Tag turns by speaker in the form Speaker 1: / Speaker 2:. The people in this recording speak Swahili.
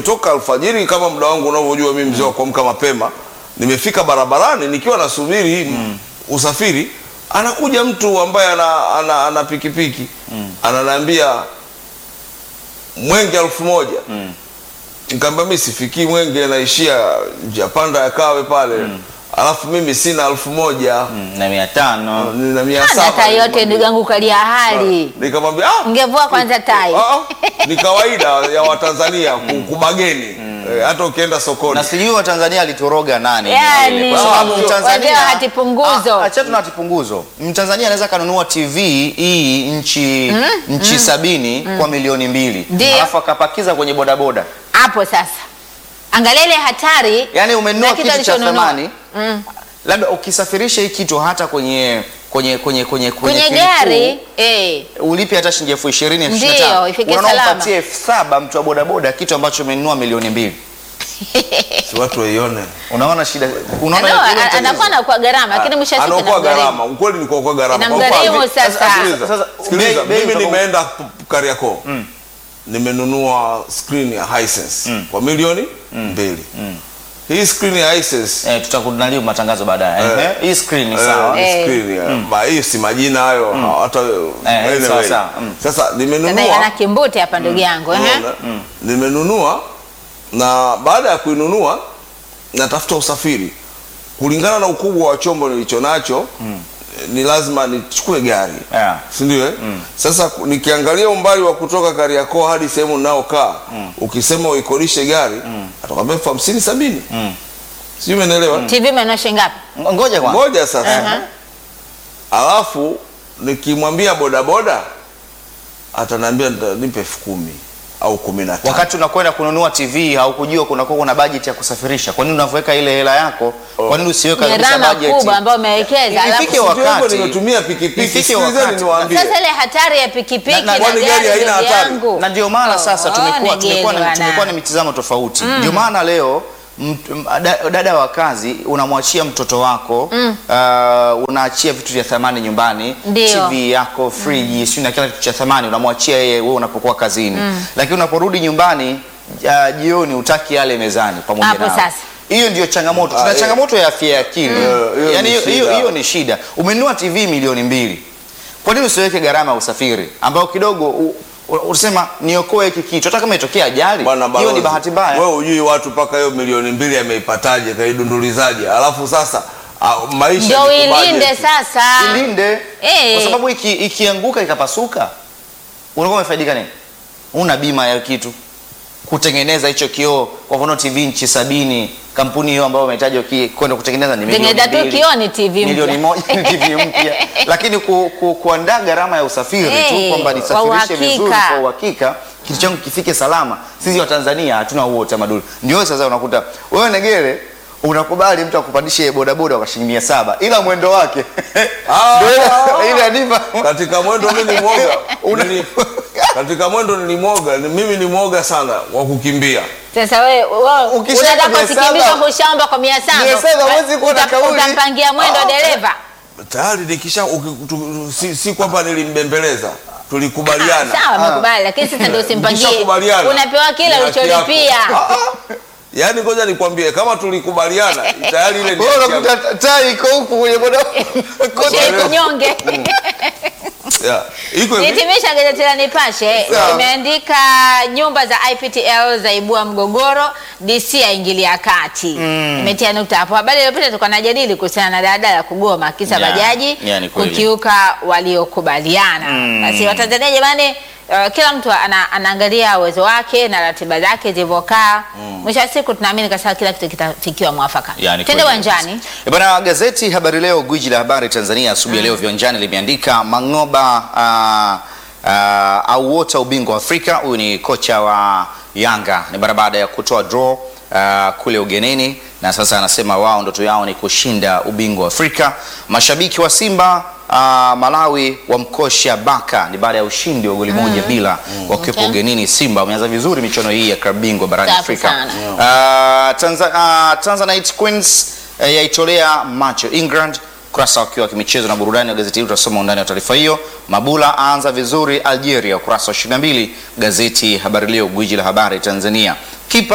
Speaker 1: nimetoka alfajiri kama muda wangu unavyojua mimi mzee wa kuamka mapema, nimefika barabarani nikiwa nasubiri usafiri, anakuja mtu ambaye ana, ana, ana pikipiki ananiambia mwenge elfu moja Nikamwambia mimi sifikii Mwenge, naishia njia panda ya Kawe pale, alafu mimi sina elfu moja
Speaker 2: Mm, na mia tano
Speaker 1: nina mia
Speaker 3: Hana
Speaker 1: saba.
Speaker 3: tai yote ndugu yangu kalia hali.
Speaker 1: Nikamwambia ah,
Speaker 3: Ungevua kwanza tai.
Speaker 1: ah, ah, ni kawaida ya Watanzania ku- kubageni Eh, hata ukienda sokoni
Speaker 2: na sijui Watanzania alitoroga nani
Speaker 3: Yani,
Speaker 2: vile, kwa sababu
Speaker 3: wazee
Speaker 2: Mtanzania
Speaker 3: wa hati punguzo.
Speaker 2: Ah, achana na hati punguzo. Mtanzania anaweza kanunua TV hii nchi nchi sabini kwa milioni mbili
Speaker 3: Ndio.
Speaker 2: alafu akapakiza kwenye bodaboda,
Speaker 3: Hapo sasa. Angalia ile hatari.
Speaker 2: yaani umenunua
Speaker 3: na kitu
Speaker 2: kitu cha
Speaker 3: alichonunua.
Speaker 2: thamani labda ukisafirisha hii kitu hata kwenye kwenye kwenye kwenye
Speaker 3: Kwenye
Speaker 2: kilikuu,
Speaker 3: gari, eh.
Speaker 2: ulipe hata shilingi elfu ishirini elfu
Speaker 3: Ndio,
Speaker 2: ishirini na tano.
Speaker 3: ifike
Speaker 2: Unaona
Speaker 3: salama.
Speaker 2: umpatie elfu saba mtu wa bodaboda kitu ambacho umenunua milioni mbili
Speaker 1: si watu waione
Speaker 2: unaona shida unaona
Speaker 3: No,
Speaker 2: hilo
Speaker 3: a-
Speaker 2: tatizo?
Speaker 3: anakuwa anakuwa gharama lakini mwisho wa siku
Speaker 1: anaokoa
Speaker 3: inamgharimu.
Speaker 1: gharama. Ukweli ni kuokoa gharama. Kwa
Speaker 3: Inamgharimu
Speaker 1: mfano,
Speaker 3: sasa.
Speaker 1: sikiliza,
Speaker 2: Sasa,
Speaker 1: sikiliza,
Speaker 2: bei- bei
Speaker 1: mimi
Speaker 2: utakuwa-
Speaker 1: nimeenda p- Kariakoo nimenunua screen ya Hisense kwa milioni mbili. Hii screen ya Hisense
Speaker 2: Eh, tutakunali matangazo baadaye.
Speaker 1: Eh.
Speaker 2: Eh, Hii screen ni
Speaker 1: Eh,
Speaker 2: sawa.
Speaker 1: ni
Speaker 3: Eh.
Speaker 1: screen ya- ba- hii si majina hayo hata anyway.
Speaker 2: sawa, sawa. Mm.
Speaker 1: Sasa
Speaker 3: Dada ana
Speaker 1: nimenunua
Speaker 3: kimbute hapa ndugu yangu, eh.
Speaker 1: unaona? nimenunua na baada ya kuinunua natafuta usafiri kulingana na ukubwa wa chombo nilicho nacho ni lazima nichukue gari
Speaker 2: Yeah.
Speaker 1: si ndio eh? Sasa ku- nikiangalia umbali wa kutoka Kariakoo hadi sehemu ninayokaa ukisema uikodishe gari atakwambia elfu hamsini sabini sijui umeelewa
Speaker 3: TV imenunua shilingi ngapi?
Speaker 2: Ngoja kwanza.
Speaker 1: moja sasa alafu nikimwambia bodaboda ataniambia nita- nipe elfu kumi au kumi na tano
Speaker 2: Wakati unakwenda kununua TV haukujua kunakuwa kuna bajeti ya kusafirisha. Kwa nini unavyoweka ile hela yako? Kwa nini usiweka kabisa
Speaker 3: Gharama
Speaker 2: bajeti?
Speaker 3: kubwa ambayo umewekeza. alafu-
Speaker 2: Ifike
Speaker 1: Sijui hapo
Speaker 2: wakati.
Speaker 1: nimetumia pikipiki
Speaker 2: Ifike
Speaker 1: sikilizeni
Speaker 2: wakati.
Speaker 1: niwaambie
Speaker 3: Sasa ile hatari ya pikipiki
Speaker 2: Na-
Speaker 3: na,
Speaker 2: na-
Speaker 1: kwani gari
Speaker 3: gari
Speaker 1: haina
Speaker 3: ndugu
Speaker 1: hatari?
Speaker 3: yangu.
Speaker 2: na ndio maana
Speaker 3: Oh,
Speaker 2: sasa
Speaker 3: oh,
Speaker 2: tumekuwa
Speaker 3: negeli
Speaker 2: tumekuwa na,
Speaker 3: bwana.
Speaker 2: tumekuwa na mitazamo tofauti. Ndio maana leo mt- m- da- dada wa kazi unamwachia mtoto wako uh, unaachia vitu vya thamani nyumbani,
Speaker 3: Ndio.
Speaker 2: TV yako, friji, sio na kila kitu cha thamani unamwachia yeye wewe unapokuwa kazini. Lakini unaporudi nyumbani uh, jioni utaki yale mezani pamoja
Speaker 3: Hapo
Speaker 2: nao.
Speaker 3: sasa.
Speaker 2: Hiyo ndio changamoto.
Speaker 1: Ah,
Speaker 2: Tuna
Speaker 1: eh.
Speaker 2: changamoto ya afya ya akili.
Speaker 1: Eh, hiyo
Speaker 2: Yaani
Speaker 1: ni
Speaker 2: hiyo hiyo-
Speaker 1: shida.
Speaker 2: hiyo ni shida. Umenunua TV milioni mbili. Kwa nini usiweke gharama ya usafiri ambao kidogo u- u- unasema niokoe hiki kitu hata kama itokea ajali
Speaker 1: Bwana
Speaker 2: hiyo ni
Speaker 1: balozi,
Speaker 2: bahati mbaya.
Speaker 1: Wewe hujui watu mpaka hiyo milioni mbili ameipataje, kaidundulizaje? Alafu sasa ah, maisha
Speaker 3: Ndio
Speaker 1: ni kubudget.
Speaker 3: ilinde sasa.
Speaker 2: Ilinde
Speaker 3: Eh.
Speaker 2: kwa sababu iki, ikianguka ikapasuka unakuwa umefaidika nini? Una bima ya kitu kutengeneza hicho kioo, kwa mfano TV nchi sabini, kampuni hiyo ambayo umehitaji uki- kwenda kutengeneza ni milioni
Speaker 3: Tengeneza tu
Speaker 2: mbili.
Speaker 3: kioo ni TV mpya.
Speaker 2: milioni moja ni TV mpya, lakini ku, ku, kuandaa gharama ya usafiri
Speaker 3: Eh,
Speaker 2: tu kwamba
Speaker 3: kwa
Speaker 2: nisafirishe
Speaker 3: uhakika.
Speaker 2: vizuri kwa uhakika kitu changu kifike salama. Sisi wa Tanzania hatuna huo utamaduni. Ndio sasa unakuta wewe Negere unakubali mtu akupandishe bodaboda kwa shilingi mia saba ila mwendo wake
Speaker 1: Ah,
Speaker 2: ndio ile-
Speaker 1: ah.
Speaker 2: ile anipa
Speaker 1: katika mwendo mimi ni mwoga
Speaker 2: Una-
Speaker 1: Nili- katika mwendo nilimwoga ni- mimi ni mwoga sana wa kukimbia
Speaker 3: Sasa wewe wewe
Speaker 2: Ukishaweka
Speaker 3: unataka
Speaker 2: mia
Speaker 3: usikimbizwe
Speaker 2: saba-
Speaker 3: kushamba kwa mia saba.
Speaker 2: Mia saba huwezi kuwa na
Speaker 3: Uta-
Speaker 2: kauli.
Speaker 3: Utampangia mwendo
Speaker 1: Ah,
Speaker 3: dereva.
Speaker 1: tayari nikisha uki- tu- si, si kwamba nilimbembeleza tulikubaliana
Speaker 3: Sawa, amekubali lakini sasa ndio usimpangie.
Speaker 1: Nikishakubaliana,
Speaker 3: Unapewa kile
Speaker 1: ni haki
Speaker 3: ulicholipia.
Speaker 1: yako. Ah, ah. yaani ngoja nikwambie kama tulikubaliana tayari ile ni
Speaker 2: wewe
Speaker 1: haki
Speaker 2: unakuta
Speaker 1: yako.
Speaker 2: taa iko huku kwenye bodaboda
Speaker 3: Shei kunyonge.
Speaker 1: Yeah. iko hivi
Speaker 3: Nihitimisha gazeti la Nipashe
Speaker 2: Sawa.
Speaker 3: imeandika nyumba za IPTL zaibua mgogoro, DC aingilia kati. Imetia nukta hapo. Habari iliyopita tulikuwa najadili kuhusiana na daladala kugoma kisa
Speaker 2: Yeah.
Speaker 3: bajaji
Speaker 2: Yeah, ni kweli.
Speaker 3: kukiuka waliokubaliana. Basi Watanzania jamani, uh, kila mtu ana, anaangalia uwezo wake na ratiba zake zilivyokaa. Mwisho wa siku tunaamini kasa kila kitu kitafikiwa mwafaka.
Speaker 2: Yani
Speaker 3: Twende
Speaker 2: kweli.
Speaker 3: uwanjani.
Speaker 2: Eh, Bwana, gazeti Habari Leo, gwiji la habari Tanzania, asubuhi ya leo viwanjani limeandika Mang'oba uh, uh, auota ubingwa wa Afrika. Huyu ni kocha wa Yanga, ni mara baada ya kutoa draw uh, kule ugenini, na sasa anasema wao ndoto yao ni kushinda ubingwa wa Afrika. Mashabiki wa Simba uh, Malawi wamkosha Baka, ni baada ya ushindi wa goli moja bila wakiwepo
Speaker 3: Okay.
Speaker 2: ugenini. Simba wameanza vizuri michuano hii ya klabu bingwa barani
Speaker 3: Safi
Speaker 2: Afrika.
Speaker 3: sana.
Speaker 2: Uh, Tanza, uh, Tanzanite Queens uh, yaitolea macho England. Ukurasa wakiwa wa kimichezo na burudani wa gazeti hili utasoma undani wa taarifa hiyo. Mabula aanza vizuri Algeria, ukurasa wa 22 gazeti Habari Leo, gwiji la habari Tanzania.